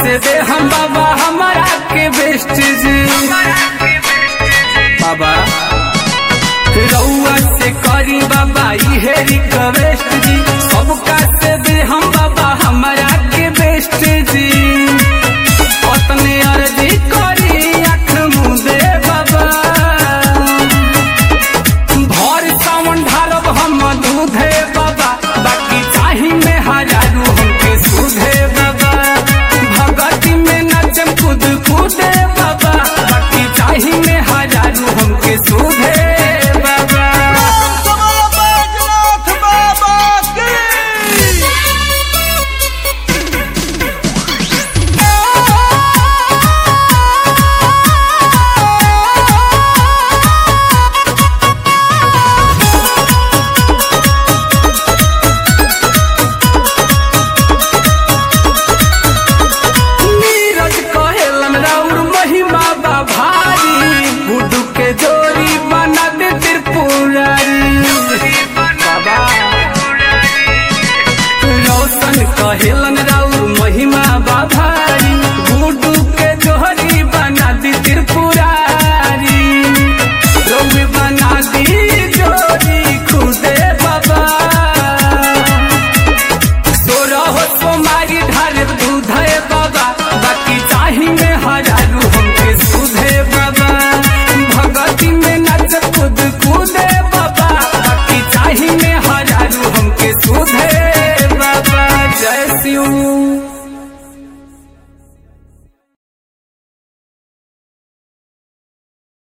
से दे हम बाबा हमारा के बेस्ट जी बाबा रउआ से करी बाबा इहे रिक्वेस्ट जी सबका से दे हम बाबा हमारा के बेस्ट जी पतने अर्जी करी आँख मुदे बाबा भर सावन ढारब हम दूधे बाबा बाकी चाही में हजारू हमके सुधे बाबा भगती में नचम कूद कूदे बाबा बाकी चाही में हजारू हमके सुधे बाबा कमल बैजनाथ बाबा की नीरज कहेलन राउर महिमा बा भारी गुड्डू के जोड़ी बना दे त्रिपुरारी बाबा रोशन कहेलन राउर महिमा बा भारी गुड्डू के जोड़ी बना दी त्रिपुरारी रोग बना दी जोड़ी खुदे बाबा सोरह सोमारी ढाल दूधे बाबा बाकी चाही में हजारू हमके सुधे बाबा भगती में नच कूद कूदे बाबा बाकी चाही में हजारू हमके सुधे बाबा जय शिव